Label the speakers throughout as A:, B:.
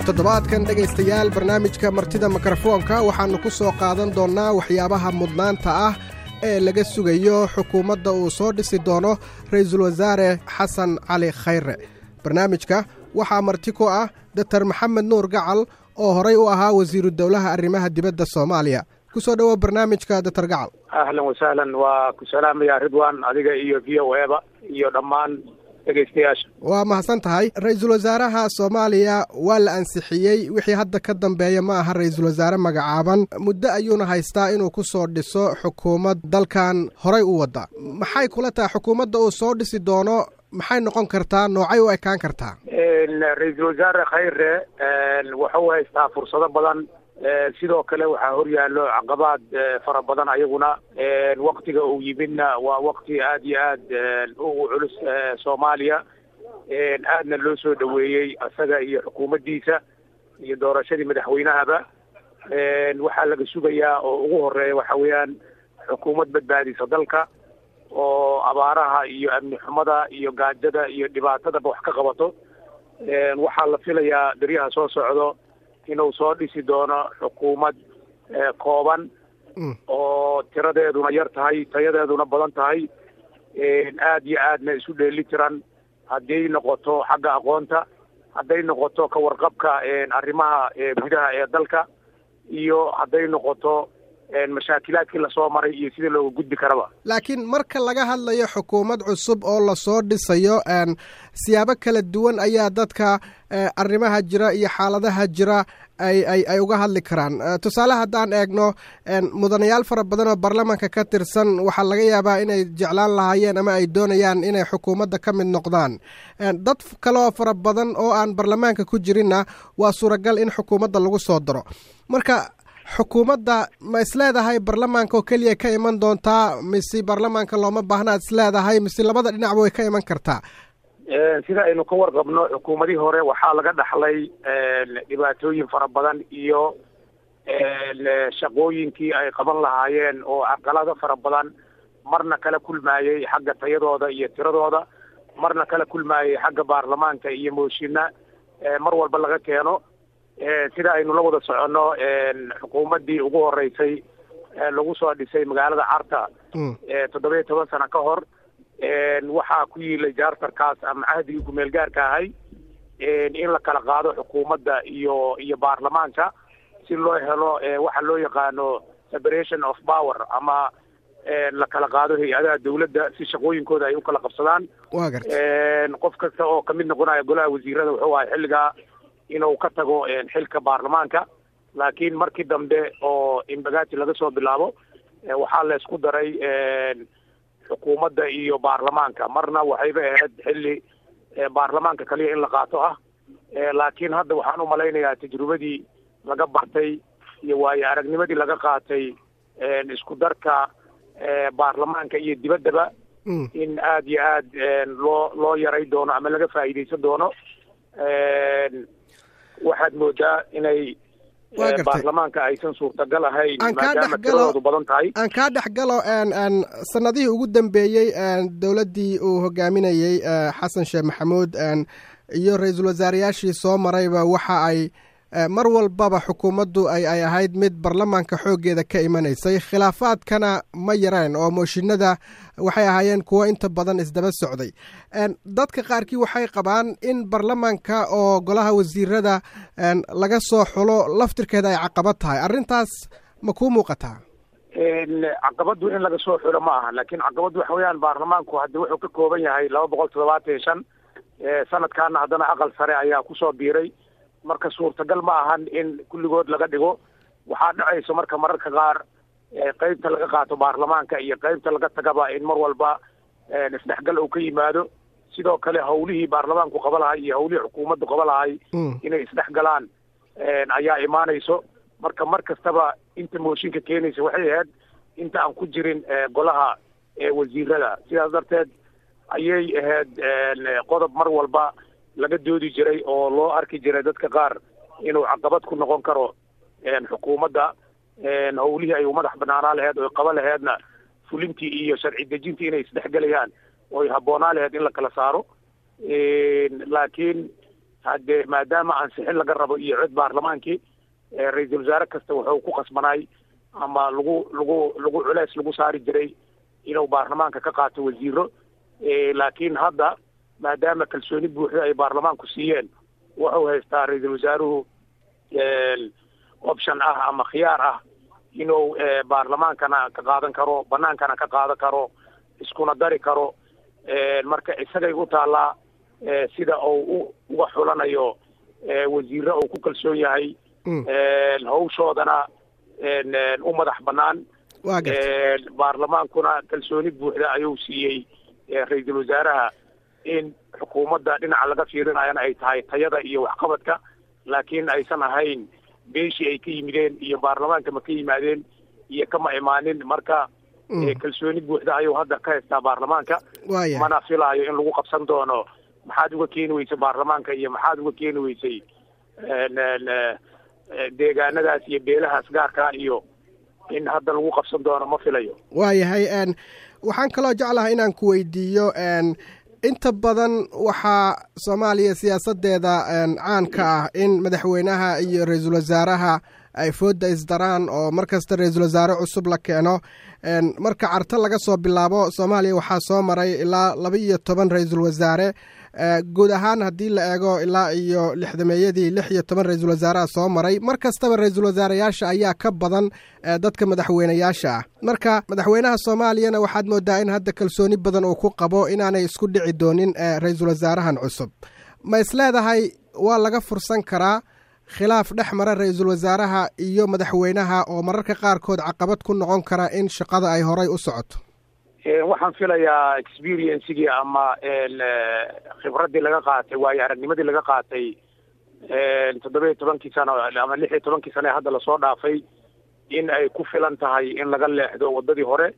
A: toddobaadkan dhegaystayaal barnaamijka martida mikrofoonka waxaannu ku soo qaadan doonnaa waxyaabaha mudnaanta ah ee laga sugayo xukuumadda uu soo dhisi doono ra'iisul wasaare xasan cali khayre barnaamijka waxaa marti ku ah doktor maxamed nuur gacal oo horay u ahaa wasiiru dowlaha arrimaha dibadda soomaaliya ku soo dhowo barnaamijka doktor gacal
B: ahlan wasahlan waa ku salaamaya ridwan adiga iyo v o eba iyo dhammaan dhegaystayaasha
A: waa mahadsan tahay ra-iisul wasaaraha soomaaliya waa la ansixiyey wixii hadda ka dambeeya ma aha ra-iisul wasaare magacaaban muddo ayuuna haystaa inuu ku soo dhiso xukuumad dalkan horay u wadda maxay kula tahay xukuumadda uu soo dhisi doono maxay noqon kartaa noocay u ekaan kartaa
B: ra-iisul wasaare khayre wuxuu haystaa fursado badan sidoo kale waxaa horyaallo caqabaad fara badan ayaguna waktiga uu yimidna waa wakti aad iyo aad ugu culus soomaaliya aadna loo soo dhoweeyey isaga iyo xukuumaddiisa iyo doorashadii madaxweynahaba waxaa laga sugayaa oo ugu horeeya waxa weeyaan xukuumad badbaadisa dalka oo abaaraha iyo amni xumada iyo gaajada iyo dhibaatadaba wax ka qabato waxaa la filayaa beryaha soo socdo inuu soo dhisi doono xukuumad kooban oo tiradeeduna yar tahay tayadeeduna badan tahay aad iyo aadna isu dheeli tiran hadday noqoto xagga aqoonta hadday noqoto ka warqabka arrimaha gudaha ee dalka iyo hadday noqoto mashaakilaadkii lasoo maray iyo sida looga gudbi karaba
A: laakiin marka laga hadlayo xukuumad cusub oo lasoo dhisayo siyaabo kala duwan ayaa dadka arrimaha jira iyo xaaladaha jira ay ay ay uga hadli karaan tusaale haddaan eegno mudanayaal fara badan oo baarlamaanka ka tirsan waxaa laga yaabaa inay jeclaan lahaayeen ama ay doonayaan inay xukuumadda ka mid noqdaan dad kaleoo fara badan oo aan baarlamaanka ku jirinna waa suuragal in xukuumadda lagu soo daro marka xukuumadda ma isleedahay baarlamaanka oo keliya ka iman doontaa mise baarlamaanka looma baahnaad isleedahay mise labada dhinacba way ka iman kartaa
B: sida aynu ka warqabno xukuumadihii hore waxaa laga dhaxlay dhibaatooyin fara badan iyo shaqooyinkii ay qaban lahaayeen oo caqalado fara badan marna kala kulmaayey xagga tayadooda iyo tiradooda marna kala kulmaayey xagga baarlamaanka iyo mooshinna mar walba laga keeno sida aynu la wada soconno xukuumaddii ugu horeysay lagu soo dhisay magaalada carta toddoba iyo toban sano ka hor waxaa ku yiilay jaartarkaas ama cahdigii kumeel gaarka ahay in la kala qaado xukuumadda iyo iyo baarlamaanka si loo helo waxa loo yaqaano separation of power ama la kala qaado hay-adaha dawladda si shaqooyinkooda ay u kala qabsadaan
A: wa garta
B: qof kasta oo kamid noqonaya golaha wasiirada wuxuu ahay xilligaa inuu ka tago xilka baarlamaanka laakiin markii dambe oo imbagati laga soo bilaabo waxaa la isku daray xukuumadda iyo baarlamaanka marna waxayba ahayd xilli baarlamaanka kaliya in la qaato ah laakiin hadda waxaan u malaynayaa tajrubadii laga bartay iyo waayo aragnimadii laga qaatay isku darka baarlamaanka iyo dibaddaba in aad iyo aad loo loo yaray doono ama laga faa'iidaysan doono waxaad moodaa inay baarlamaanka aysan suurtagal ahayn maadaama tiradoodu badan tahay
A: aan kaa dhex galo sanadihii ugu dambeeyey dowladdii uu hogaaminayey xasan sheekh maxamuud iyo ra-iisul wasaareyaashii soo marayba waxa ay mar walbaba xukuumaddu ay ay ahayd mid baarlamaanka xooggeeda ka imanaysay khilaafaadkana ma yareen oo mooshinada waxay ahaayeen kuwo inta badan isdaba socday dadka qaarkii waxay qabaan in baarlamaanka oo golaha wasiirada laga soo xulo laftirkeeda ay caqabad tahay arrintaas ma kuu muuqataa
B: caqabaddu in laga soo xulo ma aha laakiin caqabaddu waxa weeyaan baarlamaanku haddi wuxuu ka kooban yahay laba boqol toddobaatan iyo shan sanadkaana haddana aqal sare ayaa kusoo biiray marka suurtagal ma ahan in kulligood laga dhigo waxaa dhacayso marka mararka qaar qeybta laga qaato baarlamaanka iyo qeybta laga tagaba in mar walba isdhexgal uu ka yimaado sidoo kale hawlihii baarlamaanku qaba lahay iyo hawlihii xukuumaddu qaba lahay inay isdhexgalaan ayaa imaanayso marka mar kastaba inta mooshinka keenaysa waxay ahayd inta aan ku jirin golaha wasiirada sidaas darteed ayay ahayd qodob mar walba laga doodi jiray oo loo arki jiray dadka qaar inuu caqabad ku noqon karo xukuumadda hawlihii ay u madax banaanaa laheyd oy qaba laheydna fulintii iyo sharci dejintii inay isdhexgelayaan oy habboonaa laheyd in la kala saaro laakiin haddee maadaama ansixin laga rabo iyo cod baarlamaankii ra-iisul wasaare kasta wuxuu ku qasbanaay ama lagu lagu lagu culeys lagu saari jiray inuu baarlamaanka ka qaato wasiiro laakiin hadda maadaama kalsooni buuxda ay baarlamaanku siiyeen wuxuu haystaa ra-iisul wasaaruhu option ah ama khiyaar ah inuu baarlamaankana ka qaadan karo banaankana ka qaadan karo iskuna dari karo marka isagay u taallaa sida uu uga xulanayo wasiiro uu ku kalsoon yahay hawshoodana u madax banaan baarlamaankuna kalsooni buuxda ayuu siiyey ra-iisul wasaaraha in xukuumadda dhinaca laga fiirinayana ay tahay tayada iyo waxqabadka laakiin aysan ahayn beeshii ay ka yimideen iyo baarlamaanka ma ka yimaadeen iyo kama imaanin marka kalsooni buuxda ayuu hadda ka haystaa baarlamaanka mana filaayo in lagu qabsan doono maxaad uga keeni weysay baarlamaanka iyo maxaad uga keeni weysay deegaanadaas iyo beelahaas gaarkaa iyo in hadda lagu qabsan doono ma filayo
A: waayahay waxaan kaloo jeclahay inaan ku weydiiyo inta badan waxaa soomaaliya siyaasadeeda caan ka ah in madaxweynaha iyo ra-iisul wasaaraha ay fooda isdaraan oo mar kasta ra-iisul wasaare cusub la keeno marka carto laga soo bilaabo soomaaliya waxaa soo maray ilaa laba iyo toban ra-iisul wasaare guud ahaan haddii la eego ilaa iyo lixdameeyadii lix iyo toban ra-iisul wasaaraha soo maray mar kastaba ra-iisul wasaareyaasha ayaa ka badan dadka madaxweyneyaasha ah marka madaxweynaha soomaaliyana waxaad moodaa in hadda kalsooni badan uu ku qabo inaanay isku dhici doonin ra-iisul wasaarahan cusub ma isleedahay waa laga fursan karaa khilaaf dhex mara ra-iisul wasaaraha iyo madaxweynaha oo mararka qaarkood caqabad ku noqon kara in shaqada ay horay u socoto
B: waxaan filayaa experiencegii ama khibraddii laga qaatay waayo aragnimadii laga qaatay toddoba iyo tobankii sano ama lix iyo tobankii sano ee hadda lasoo dhaafay in ay ku filan tahay in laga leexdo waddadii hore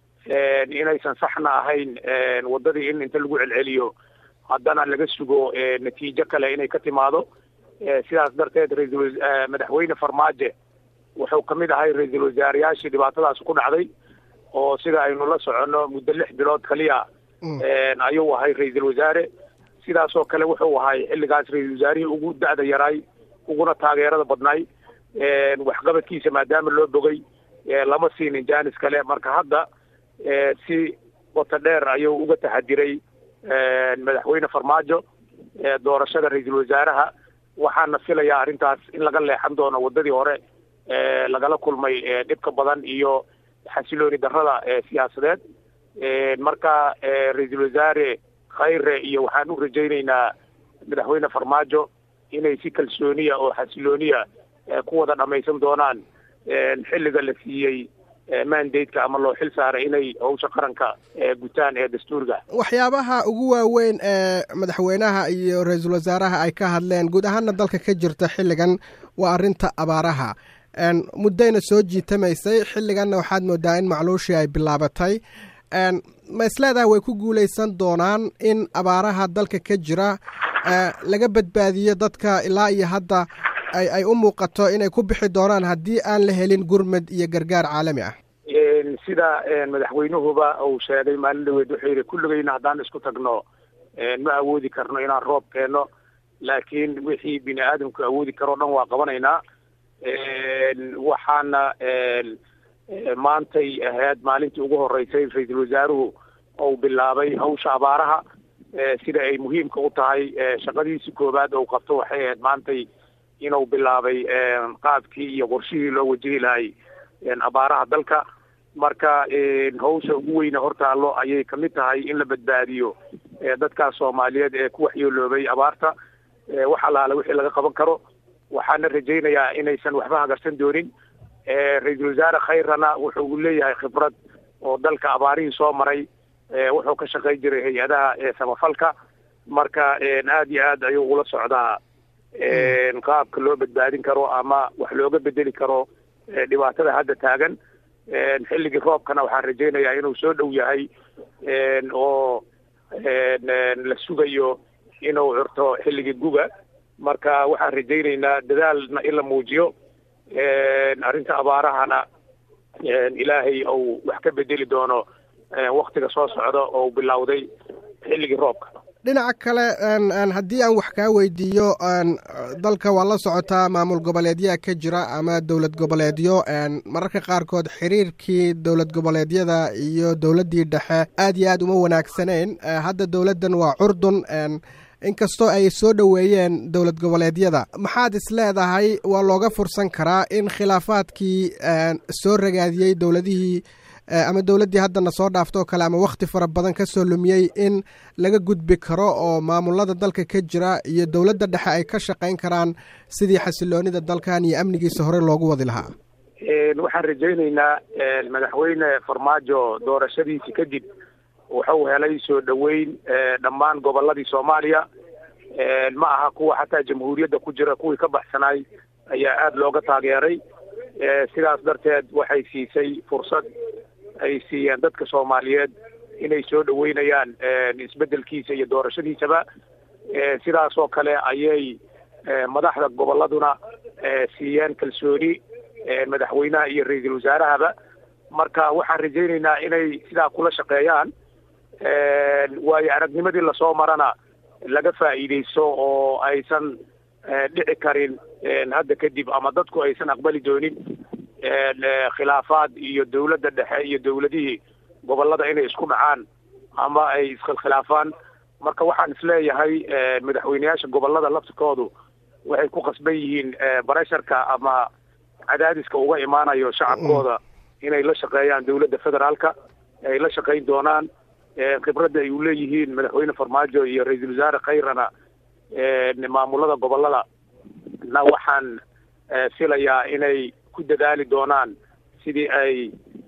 B: inaysan saxna ahayn waddadii in inta lagu celceliyo haddana laga sugo natiijo kale inay ka timaado sidaas darteed raisal madaxweyne farmaajo wuxuu kamid ahay ra-iisul wasaareyaashii dhibaatadaas ku dhacday oo sida aynu la soconno muddo lix bilood kaliya ayuu ahay ra-iisul wasaare sidaasoo kale wuxuu ahay xilligaas ra-iisul wasaarihii ugu da-da yaraay uguna taageerada badnaay waxqabadkiisa maadaama loo bogay lama siinin jaanis kale marka hadda si wata dheer ayuu uga taxadiray madaxweyne farmaajo doorashada ra-iisul wasaaraha waxaana filayaa arrintaas in laga leexan doono waddadii hore lagala kulmay dhibka badan iyo xasilooni darrada siyaasadeed marka ra-iisul wasaare khayre iyo waxaan u rajaynaynaa madaxweyne farmaajo inay si kalsooniya oo xasilooniya ku wada dhammaysan doonaan xilliga la siiyey mandateka ama loo xil saaray inay howsha qaranka gutaan ee dastuurga
A: waxyaabaha ugu waaweyn ee madaxweynaha iyo ra-iisul wasaaraha ay ka hadleen guud ahaana dalka ka jirta xilligan waa arrinta abaaraha muddayna soo jiitamaysay xilliganna waxaad moodaa in macluushii ay bilaabatay ma isleedaha way ku guulaysan doonaan in abaaraha dalka ka jira laga badbaadiyo dadka ilaa iyo hadda ay ay u muuqato inay ku bixi doonaan haddii aan la helin gurmad iyo gargaar caalami ah
B: sida madaxweynuhuba uu sheegay maalin dhaweed wuxuu yidhi kulligayna haddaan isku tagno ma awoodi karno inaan roob keenno laakiin wixii bini aadamku awoodi karoo dhan waa qabanaynaa waxaana maantay ahayd maalintii ugu horeysay ra-iisul wasaaruhu uu bilaabay hawsha abaaraha sida ay muhiimka u tahay shaqadiisi koowaad ou qabto waxay ahayd maantay inuu bilaabay qaabkii iyo qorshihii loo wajihi lahay abaaraha dalka marka hawsha ugu weyne hortaallo ayay kamid tahay in la badbaadiyo dadkaas soomaaliyeed ee ku waxyeeloobay abaarta wax allaale wixii laga qaban karo waxaana rajaynayaa inaysan waxba hagarsan doonin ra-iisul wasaare khayrana wuxuu leeyahay khibrad oo dalka abaarihii soo maray wuxuu ka shaqayn jiray hay-adaha samafalka marka aad iyo aad ayuu ula socdaa qaabka loo badbaadin karo ama wax looga bedeli karo dhibaatada hadda taagan xilligii roobkana waxaan rajaynayaa inuu soo dhow yahay oo la sugayo inuu curto xilligii guga marka waxaan rajaynaynaa dadaalna in la muujiyo arrinta abaarahana ilaahay ou wax ka bedeli doono waktiga soo socda oo bilowday xilligii roobka
A: dhinaca kale haddii aan wax kaa weydiiyo dalka waa la socotaa maamul goboleedyaa ka jira ama dowlad goboleedyo mararka qaarkood xiriirkii dowlad goboleedyada iyo dowladdii dhexe aad iyo aad uma wanaagsanayn hadda dowladdan waa curdun inkastoo ay soo dhoweeyeen dowlad goboleedyada maxaad is leedahay waa looga fursan karaa in khilaafaadkii soo ragaadiyey dowladihii ama dowladdii haddana soo dhaaftoo kale ama wakhti fara badan ka soo lumiyey in laga gudbi karo oo maamulada dalka ka jira iyo dowladda dhexe ay ka shaqayn karaan sidii xasiloonida dalkan iyo amnigiisa hore loogu wadi lahaa
B: waxaan rajaynaynaa madaxweyne farmaajo doorashadiisi kadib wuxuu helay soo dhoweyn dhammaan goboladii soomaaliya ma aha kuwa xataa jamhuuriyadda ku jira kuwii ka baxsanaay ayaa aada looga taageeray sidaas darteed waxay siisay fursad ay siiyeen dadka soomaaliyeed inay soo dhoweynayaan isbedelkiisa iyo doorashadiisaba sidaas oo kale ayay madaxda goboladuna siiyeen kalsooni madaxweynaha iyo ra-iisul wasaarahaba marka waxaan rajaynaynaa inay sidaa kula shaqeeyaan waayo aragnimadii lasoo marana laga faa'iidaysto oo aysan dhici karin hadda kadib ama dadku aysan aqbali doonin khilaafaad iyo dowladda dhexe iyo dowladihii gobolada inay isku dhacaan ama ay iskhilkhilaafaan marka waxaan isleeyahay madaxweyneyaasha gobolada laftirkoodu waxay ku qasban yihiin baresharka ama cadaadiska uga imaanayo shacabkooda inay la shaqeeyaan dowladda federaalka ay la shaqayn doonaan khibradda ay u leeyihiin madaxweyne farmaajo iyo ra-iisul wasaare khayrana maamulada gobolada na waxaan filayaa inay ku dadaali doonaan sidii ay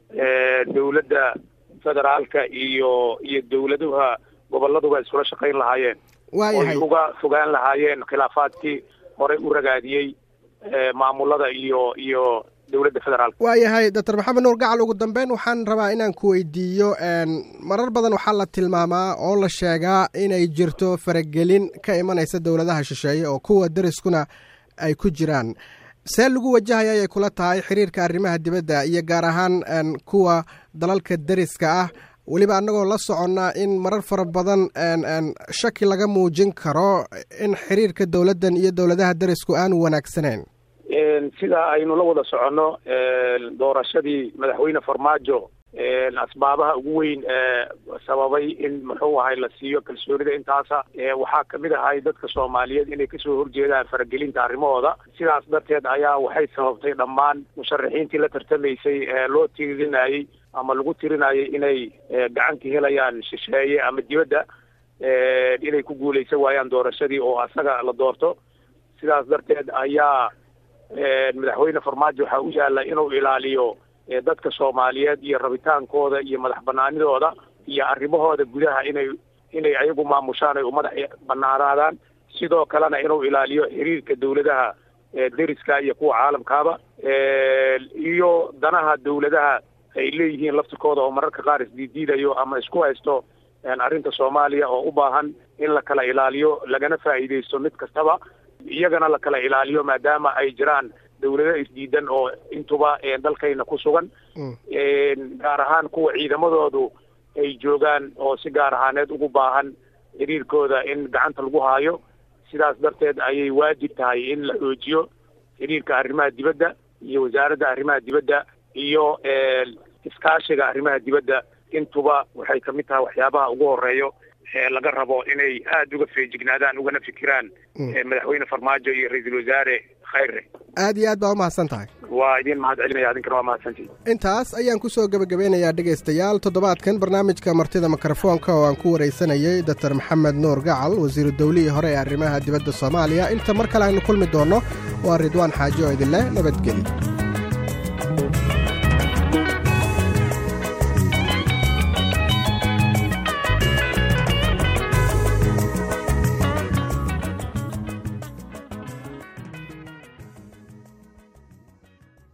B: dowladda federaalka iyo iyo dowladuha goboladuba iskula shaqayn lahaayeen
A: waayahay
B: oy uga fogaan lahaayeen khilaafaadkii horey u ragaadiyey maamulada iyo iyo dowladda federaalka
A: waayahay doctor maxamed nuur gacal ugu dambeyn waxaan rabaa inaan ku weydiiyo marar badan waxaa la tilmaamaa oo la sheegaa inay jirto faragelin ka imanaysa dowladaha shisheeye oo kuwa deriskuna ay ku jiraan see lagu wajahaya ayay kula tahay xiriirka arrimaha dibadda iyo gaar ahaan kuwa dalalka deriska ah weliba annagoo la soconnaa in marar fara badan shaki laga muujin karo in xiriirka dowladdan iyo dowladaha derisku aanu wanaagsanayn
B: sida aynu la wada soconno doorashadii madaxweyne farmaajo asbaabaha ugu weyn sababay in muxuu ahay la siiyo kalsoonida intaasa waxaa kamid ahay dadka soomaaliyeed inay kasoo horjeedaan faragelinta arrimahooda sidaas darteed ayaa waxay sababtay dhammaan musharaxiintii la tartamaysay ee loo tirinayey ama lagu tirinayay inay gacan ka helayaan shisheeye ama dibadda inay ku guulaysan waayaan doorashadii oo asaga la doorto sidaas darteed ayaa madaxweyne farmaajo waxaa u yaalla inuu ilaaliyo dadka soomaaliyeed iyo rabitaankooda iyo madax banaanidooda iyo arrimahooda gudaha inay inay ayagu maamushaan ay u madax banaanaadaan sidoo kalena inuu ilaaliyo xiriirka dowladaha deriska iyo kuwa caalamkaaba iyo danaha dowladaha ay leeyihiin laftirkooda oo mararka qaar isdiidiidayo ama isku haysto arrinta soomaaliya oo u baahan in la kala ilaaliyo lagana faa'iidaysto mid kastaba iyagana la kala ilaaliyo maadaama ay jiraan dowlado isdiidan oo intuba dalkayna ku sugan gaar ahaan kuwa ciidamadoodu ay joogaan oo si gaar ahaaneed ugu baahan xiriirkooda in gacanta lagu haayo sidaas darteed ayay waajib tahay in la xoojiyo xiriirka arrimaha dibadda iyo wasaaradda arrimaha dibadda iyo iskaashiga arrimaha dibadda intuba waxay kamid tahay waxyaabaha ugu horeeyo laga rabo inay aada uga feejignaadaan ugana fikiraan madaxweyne farmaajo iyo ra-iisul wasaare khayre
A: aad iyo aad baa umahadsan tahay
B: waa idin mahad celinaya adinkana waa mahadsantihi
A: intaas ayaan ku soo gebagabeynayaa dhegaystayaal toddobaadkan barnaamijka martida mikrofoonka oo aan ku waraysanayay doctor maxamed nuur gacal wasiiru dowlihii hore ee arrimaha dibadda soomaaliya inta mar kale aynu kulmi doonno waa ridwaan xaaji oo idinleh nabadgelyo